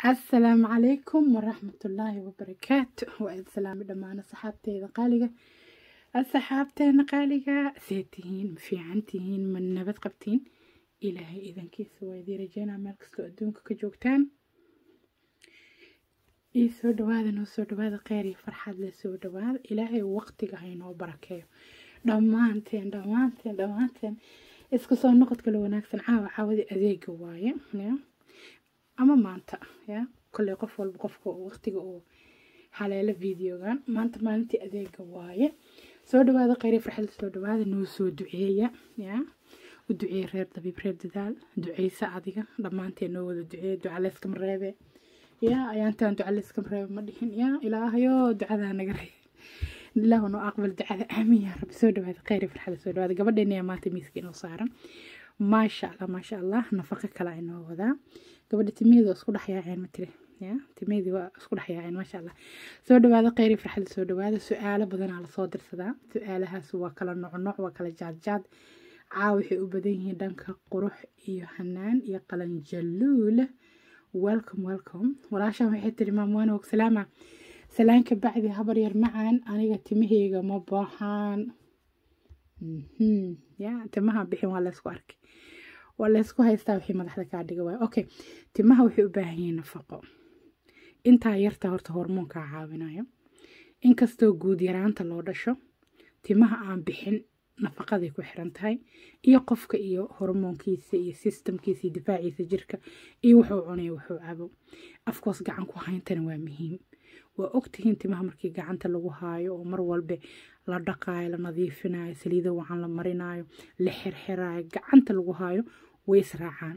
asalaamu calaykum waraxmatullaahi wabarakaatu waa idin salaami dhammaan asxaabteeda qaaliga asxaabteena qaaliga see tihiin ma fiican tihiin ma nabad qabtiin ilaahay idankiisa waa idin rajeynaa meel kastoo adduunka ka joogtaan ii soo dhawaada noo soo dhawaada kheyr iyo farxad le soo dhawaada ilaahay waqtiga haynoo barakeeyo dhammaanteen dhammaanteen dhammaanteen isku soo noqod kale wanaagsan caawa caawadii adeega waaye ya ama maanta ya kolley qof walba qofka waqtiga uu haleelo videogan maanta maalintii adeega waaye soo dhawaada kheyr iyo farxad soo dhawaada noo soo duceeya ya u duceeye reer dabiib reer dadaal duceysa adiga dhammaanteen noo wada duceeya ducaleyskama reebe ya ayaantaan ducaleyskama reebe ma dhihin ya ilaahayo ducadaa naga reebe ilaahu noo aqbal ducada aamin yaa rabbi soo dhawaada kheyr iyo farxad soo dhawaada gabadheena yaa maanta miiska inoo saaran maasha allah maasha allah nafaqo kale aynoo wadaa gabadha timaheeda waa isku dhexyaaceen ma tiri ya timaheedii waa isku dhexyaaceen maasha allah soo dhawaada kheyri farxada soo dhawaada su-aalo badanaa lasoo dirsadaa su-aalahaas waa kala noocnooc waa kala jaadjaad caawa waxay u badan yihiin dhanka qurux iyo hanaan iyo qalanjaluula welcome welcome walaashaan waxay tiri maamwaana og salaama salaanka bacdi habar yar macaan aniga timaheyga ma baaxaan ya timaha bixin waa laysku arkay waa laysku haystaa wixii madaxda kaa dhiga waay okay timaha waxay u baahan yihiin nafaqo intaa yarta horta hormoonkaa caawinayo inkastoo guud yaraanta loo dhasho timaha aan bixin nafaqaday ku xiran tahay iyo qofka iyo hormoonkiisa iyo sistamkiisa iyo difaaciisa jirka iyo wuxuu cunayo wuxuu cabo afkoos gacan ku hayntana waa muhiim waa ogtihiin timaha markii gacanta lagu haayo oo mar walba la dhaqaayo la nadiifinayo saliida wacan la marinayo la xirxiraayo gacanta lagu haayo way israacaan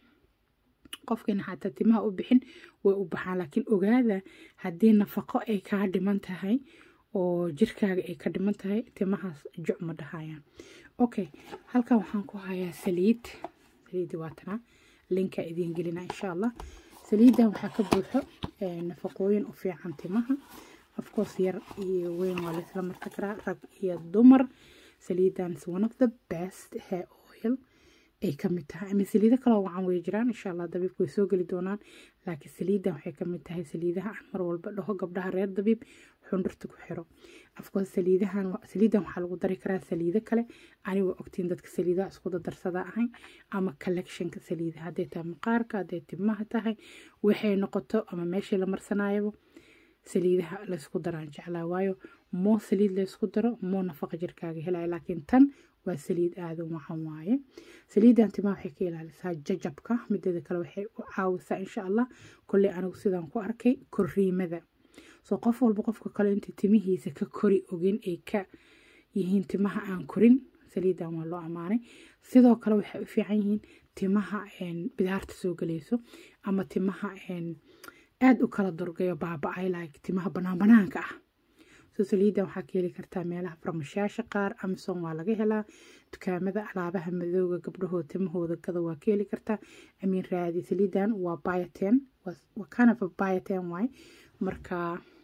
qofkiina xataa timaha u bixin way u baxaan laakiin ogaada haddii nafaqo ay kaa dhiman tahay oo jirkaaga ay ka dhiman tahay timahaas juc ma dhahayaan okay halkan waxaan ku hayaa saliid saliidii waatanaa linka idiin gelina insha allah saliidan waxaa ka buuxo nafaqooyin u fiican timaha afcourse yar iyo weyn waa laysla marta karaa rag iyo dumar saliidan is one of the best hair oil ay kamid tahay ama saliido kaloo wacan way jiraan insha allah dabiibku way soo geli doonaan laakiin saliidan waxay kamid tahay saliidaha aan mar walba dhaho gabdhaha reer dabiib xundhurta ku xiro afcourse saliidahan saliidan waxaa lagu dari karaa saliido kale aniga ogtiin dadka saliidaha isku dardarsada ahay ama collectionka saliidaha hadday tahay maqaarka hadday timaha tahay waxay noqoto ama meeshii la marsanayaba saliidaha laysku daraan jeclaa waayo moo saliid laysku daro moo nafaqa jirkaaga helaya laakiin tan waa saliid aadan wacan waaye saliidan timaha waxay ka ilaalisaa jajabka mideeda kale waxay u caawisaa insha allah kolley anigu sidaan ku arkay koriimada soo qof walba qofka kale inta timihiisa ka kori ogin ay ka yihiin timaha aan korin saliidan waa loo ammaanay sidoo kale waxay u fiican yihiin timaha bidaarta soo galayso ama timaha aada u kala durgayo baaba-ay like timaha banaan banaanka ah soo saliidan waxaa ka heli kartaa meelaha farmashayaasha qaar amison waa laga helaa dukaamada alaabaha madooga gabdhahooda timahooda gada waa ka heli kartaa amiin raadi saliidan waa bioten waa kind of a bioten waay marka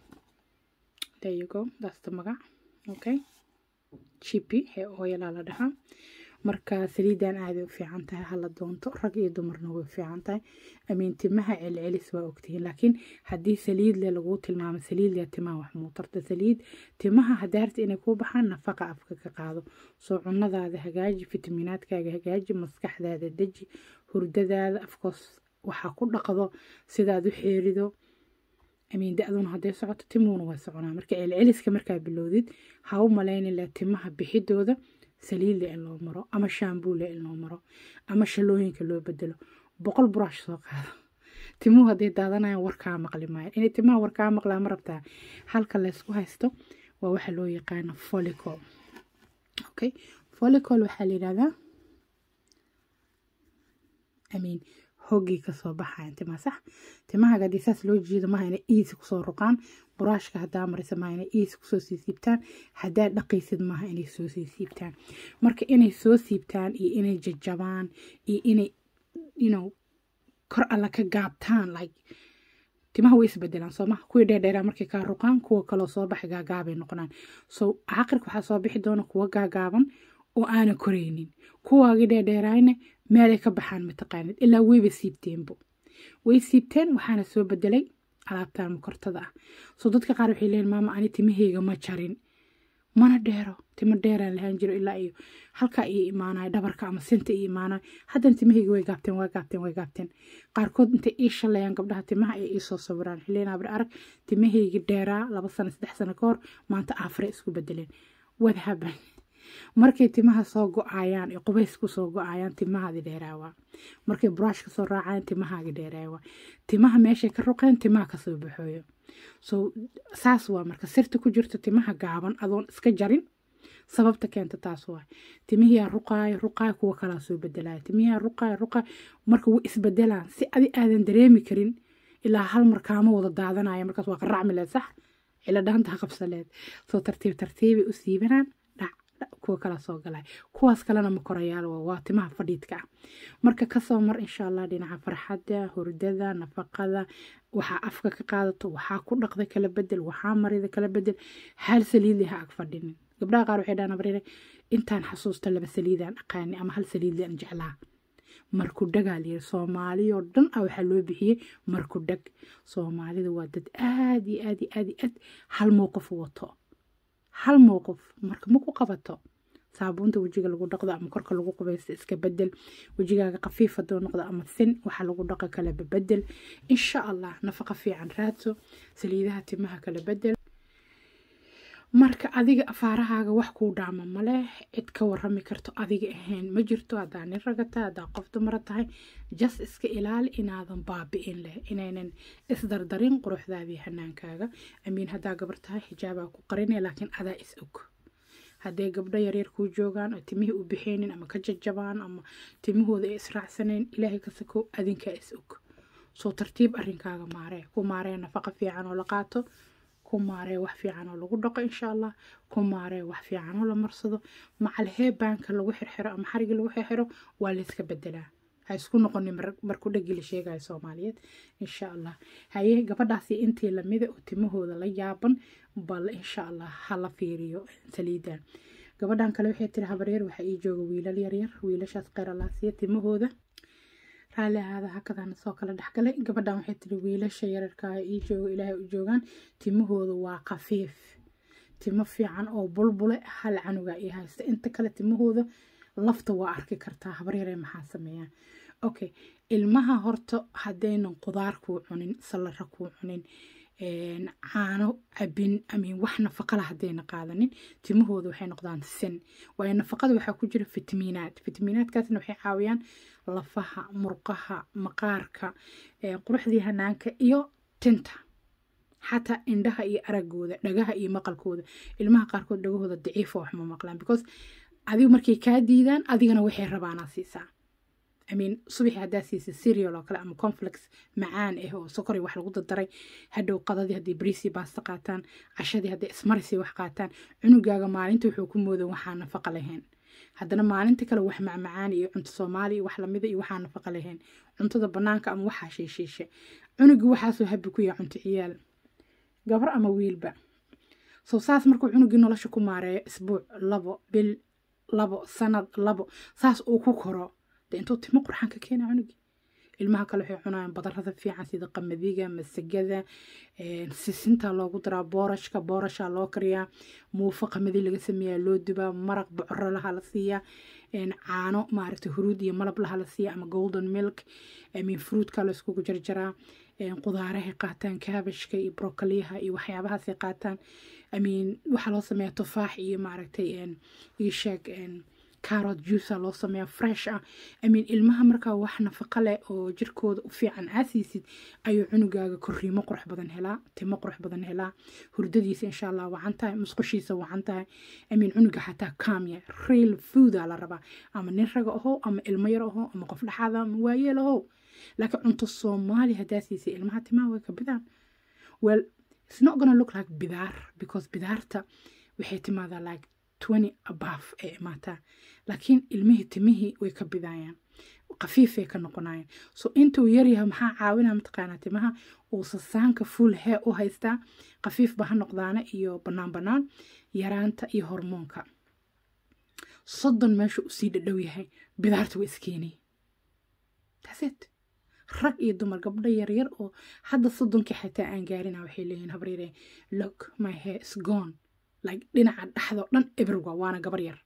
there you go that's the magac okay chipi hee ooyalaa la dhahaa marka saliidan aaday u fiican tahay hala doonto rag iyo dumarna way u fiican tahay amiin timaha celcelis waa ogtihiin laakiin haddii saliid le laguu tilmaamo saliid le timaha wax muutarta saliid timaha hadaarta inay kuu baxaan nafaqa afka ka qaado soo cunadaada hagaaji fitamiinaadkaaga hagaaji maskaxdaada deji hurdadaada afkoos waxaa ku dhaqdo sidaad u xeerido amiin da-duna hadday socoto timuhuna waa soconaa marka celceliska markaa bilowdid ha u malaynila timaha bixidooda saliidle in loo maro ama shaambuule in loo maro ama shalooyinka loo bedelo boqol buraash soo qaado timuhu hadday daadanayaan warkaa maqli maayo inay timaha warkaa maqlaa ma rabtaa halka laysku haysto waa waxa loo yaqaano folicol okay folicol waxaa la yidhahdaa amiin hoggii kasoo baxayan timaha sax timahaga haddii saas loo jiido maha inay iisi kusoo ruqaan buraashka haddaa marisa maha inay iisi kusoo sii siibtaan haddaa dhaqaysid maaha inay soo sii siibtaan marka inay soo siibtaan iyo inay jajabaan iyo inay you kor alla ka gaabtaan like timaha way isbedelaan soo maha kuwii dheerdheeraa markay kaa ruqaan kuwa kaloo soo baxa gaagaabay noqonaan so caqirka waxaa soo bixi doona kuwa gaagaaban oo aana koraynin kuwaagii dheerdheeraayna meelay ka baxaan mataqaanid ilaa weyba siibteenbo way siibteen waxaana soo bedelay alaabtan makortada ah soo dadka qaar waxay leeyihin maama ani timahayga ma jarin mana dheero timo dheeraan lahaan jiro ilaa iyo halkaa iyo imaanayo dhabarka ama sinta iyo imaanayo haddana timahayga way gaabteen way gaabteen way gaabteen qaarkood intay ii shalayaan gabdhaha timaha ay iisoo sawiraan xilleen abri arag timahayga dheeraa laba sano saddex sano ka hor maanta afare isku bedeleen wadhaban markay timaha soo go-ayaan ee qubays ku soo go-ayaan timahaadi dheeraawaa markay buraash ka soo raacayaan timahaagi dheeraawaa timaha meeshay ka ruqeen timaha kasoo baxooyo so saas waa marka sirta ku jirto timaha gaaban adoon iska jarin sababta keenta taas waa timihiyaa ruqaayo ruqaayo kuwa kalaa soo bedelaya timihiyaa ruqaayo ruqaayo marka way isbedelaan si adi aadan dareemi karin ilaa hal mar kaama wada daadanaya markaas waa qaracmi leed sax cilo dhaanta ha qabsaleed soo tartiib tartiibay u siibanaan kuwa kala soo galay kuwaas kalena ma korayaal waa timaha fadhiidka ah marka kasoo mar insha allah dhinaca farxadda hurdada nafaqada waxaa afka ka qaadato waxaa ku dhaqda kala bedel waxaa marida kala bedel hal saliidli ha ag fadhinin gabdhaha qaar waxay dhahan abriire intaan xasuusta laba saliidaan aqaani ama hal saliidli aan jeclaa markudhagaa layiri soomaaliyoo dhan ah waxaa loo bixiyey markudhag soomaalida waa dad aad iyo aad iyo aad iyo aad hal mowqif wato hal mowqif marka ma ku qabato saabuunta wejiga lagu dhaqdo ama korka lagu qubaysto iska bedel wejigaaga khafiif haduu noqdo ama sin waxa lagu dhaqa kala bedel insha allah nafaqa fiican raadso saliidaha timaha kala bedel marka adiga afaarahaaga wax kuu dhaama maleh cid ka warami karto adiga ahayn ma jirto haddaa nin ragata haddaa qof dumara tahay jas iska ilaali inaadan baabi'in leh inaynan isdardarin quruxdaadii hanaankaaga amiin haddaa gabar tahay xijaabaa ku qarinaya laakiin adaa is og hadday gabdho yaryar kuu joogaan oo timihii u bixeynin ama ka jajabaan ama timahooda ay israacsanayn ilaahay ka sakow adinkaa is og soo tartiib arrinkaaga maaree ku maaree nafaqa fiican oo la qaato ku maaree wax fiican oo lagu dhaqo insha allah ku maaree wax fiican oo la marsado macal heebaanka lagu xirxiro ama xariga lagu xirxiro waa layska bedelaa ha isku noqonin marku dhagi la sheegayo soomaaliyeed insha allah haye gabadhaasi intii lamida oo timahooda la yaaban bal insha allah hala fiiriyo saliidan gabadhan kale waxay tiri habaryar waxaa ii jooga wiilal yaryar wiilashaas qeyralaasiya timahooda raalli ahaada hakadana soo kala dhexgalay gabadhan waxay tiri wiilasha yararkaa ii jooga ilaahay u joogaan timahooda waa khafiif timo fiican oo bulbule hal canuga ii haysta inta kale timahooda lafta waa arki kartaa habaryare maxaa sameeyaan okay ilmaha horta haddaynan qudaar kuu cunin salara kuu cunin caano cabin amin wax nafaqala haddayna qaadanin timahooda waxay noqdaan sin waayo nafaqada waxaa ku jira fitamiinaad fitamiinaadkaasna waxay caawiyaan lafaha murqaha maqaarka quruxdii hanaanka iyo tinta xataa indhaha iyo aragooda dhagaha iyo maqalkooda ilmaha qaarkood dhagahooda daciifa wax ma maqlaan because adigu markay kaa diidaan adigana waxay rabaanaa siisaa amin subaxii haddaa siisa serial oo kale ama conflex macaan ah oo sokori wax lagu dardaray hadhow qadadii hadday bariisii baasta qaataan cashadii hadday ismarisii wax qaataan cunugaaga maalinta wuxuu ku moodan waxaa nafaqa lahayn haddana maalinta kale wax macmacaan iyo cunto soomaali iyo wax lamida iyo waxaa nafaqa lahayn cuntada banaanka ama waxaa shiishiishe cunugii waxaasoo habi ku yahay cunto ciyaal gabar ama wiilba soo saas markuu cunugii nolosha ku maareeyo isbuuc labo bil labo sanad labo saas uu ku koro de intuu timo qurxaan ka keena cunugii ilmaha kale waxay cunayaan badarada fiican sida qamadiga masagada sisinta loogu daraa boorashka boorashaa loo kariyaa muufo qamadi laga sameeyaa loo dubaa maraq bocoro laha la siiyaa caano maaragta huruud iyo malab laha la siiyaa ama golden milk min fruitka la iskugu jarjaraa qudaarahay qaataan kaabashka iyo brokoliyaha iyo waxyaabahaasay qaataan amin waxaa loo sameeyaa tufaax iyo maaragtay iyo sheeg carrot juice loo sameeyaa fresh ah amin ilmaha markaa wax nafaqa leh oo jirkooda u fiican aasiisid ayuu cunugaaga korriimo qurux badan helaa timo qurux badan helaa hurdadiisa insha allah wacan tahay musqushiisa wacan tahay amin cunuga xataa kaamya real fooda la rabaa ama nin raga aho ama ilmo yar aho ama qof dhexaada ama waayeel aho laakiin cunto soomaali haddaa siisay ilmaha timaha way ka bidaan well it's not gonna look like bidaar because bidaarta waxay timaadaa like twenty above ee imaataa laakiin ilmihii timihii way ka bidayaan khafiifay ka noqonayaan so intuu yaryahay maxaa caawinaa mataqaanaa timaha uu sasaanka full hee u haystaa khafiifba ha noqdaana iyo bannaan bannaan yaraanta iyo hormoonka soddon meesha usii dhadhow yahay bidaarta waa iskeenay taset rag iyo dumar gabdho yaryar oo hadda soddonkii xataa aan gaarina waxay leeyihin habaryare look my hair is gone like dhinaca dhexdo dhan eberwa waana gabar yar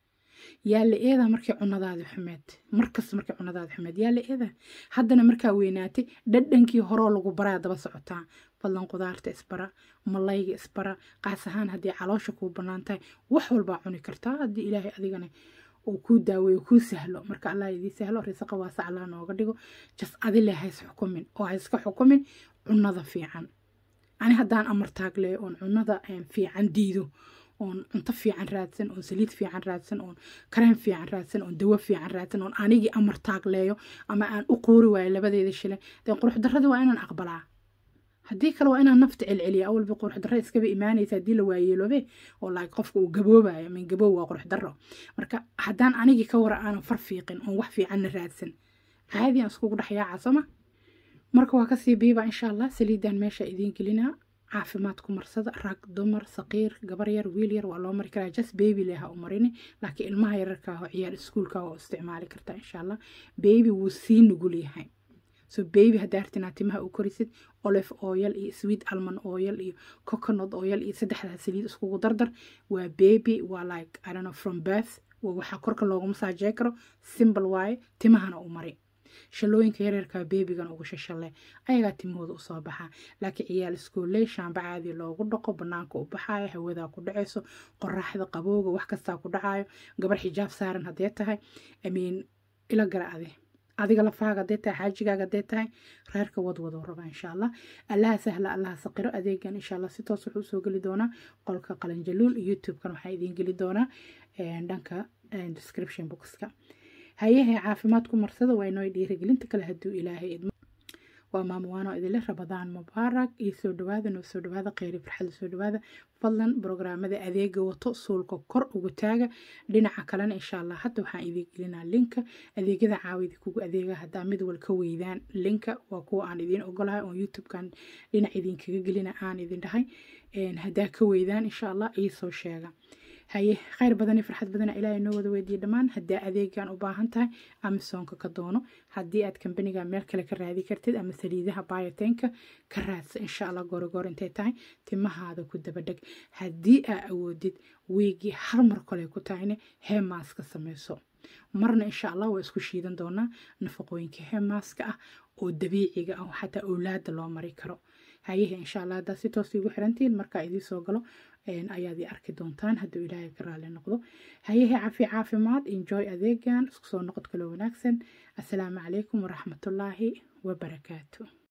yaa la eedaa markay cunadaadi xumeed markasta markay cunadaadi xumeed yaa la eedaa haddana markaa weynaatay dhadhankii horoo lagu baraa daba socotaa fadlan qudaarta isbara malayga isbara qaas ahaan haddii caloosha kuu bannaan tahay wax walbaa cuni kartaa haddii ilaahay adigana uu kuu daaweeyo kuu sahlo marka allah idii sahlo risaqa waasa allah nooga dhigo jas adile hays xukumin oo hayska xukumin cunada fiican ani haddaan amar taagleeyo oon cunada fiican diido oon cunto fiican raadsan oon saliid fiican raadsan oon kareem fiican raadsan oon dawo fiican raadsan oon anigii amar taagleeyo ama aan u qoori waayo labadeeda shilin dee qurux darradii waa inaan aqbalaa haddii kale waa inaan nafta celceliya awalba qurux darro iskaba imaanaysa haddii la waayeeloobe oo like qofka uu gaboobayo min gaboob waa qurux darro marka haddaan anigii ka wara aanan far fiiqin oon wax fiicanna raadsan caadi aan iskugu dhex yaaca sooma marka waa kasii biiba insha allah saliidan meesha idiin gelinaa caafimaad ku marsada rag dumar saqiir gabar yar wiil yar waa loo mari karaa just baby leha u marini laakiin ilmaha yararka oo ciyaar iskuulka waa isticmaali kartaa insha allah baby wuu sii nugul yahay so baby haddaa artinaa timaha u korisid olive oil iyo sweet almond oil iyo coconut oil iyo saddexdaa saliid iskugu dardar waa baby waa like i don't know from birth waa waxaa korka loogu masaajey karo simple waaye timahana u mari shalooyinka yareerka beebigan ugu shashalle ayagaa timahooda usoo baxaa laakiin ciyaal iskooley shaamba caadi loogu dhaqo banaanka u baxaayo hawadaa ku dhacayso qoraxda qabowga wax kastaa ku dhacayo gabar xijaab saaran haddee tahay amiin ila gara ade adiga lafahaaga hadee tahay xaajigaaga hadee tahay reerka wadwadoo raba insha allah allaha sahla allaha saqiro adeegan insha allah si toos wuxuu usoo geli doonaa qolka qalanjaluul youtube-kan waxaa idiin geli doonaa dhanka description boxka hayahe caafimaad ku marsada waa inoo dhiirigelinta kale hadduu ilaahay idmo waa maamuwaano idinle rabadaan mubaarak iyo soo dhawaada noo soo dhawaada kheyri farxada soo dhawaada fadlan brograamada adeega wato suulka kor ugu taaga dhinaca kalena insha allah hadda waxaan idiin gelinaa linka adeegyada caawida kugu adeega haddaa mid wal ka weydaan linka waa kuwa aan idiin ogolahay oo youtubekan dhinac idinkaga gelina aan idin dhahay haddaa ka weydaan insha allah iisoo sheega haye kheyr badan iyo farxad badana ilaahay noo wada weydiiye dhammaan haddaa adeegan u baahan tahay amisoonka ka doono haddii aad kambaniga meel kale ka raadi kartid ama saliidaha biotenka ka raadsa insha allah goorogoor intay tahay timahaada ku dabadheg haddii aa awoodid wiigii hal mar kale ku tahayne heemaaska sameyso marna insha allah waa isku shiidan doonaa nafaqooyinka heemaaska ah oo dabiiciga ah oo xataa owlaada loo mari karo hayahe insha allah haddaa si toos igu xirantihiin markaa idii soo galo ayaad i arki doontaan hadduu ilaahay ka raali noqdo hayahe cafi caafimaad enjoy adeegan isku soo noqod kalo wanaagsan assalaamu calaykum waraxmatullaahi wabarakaatu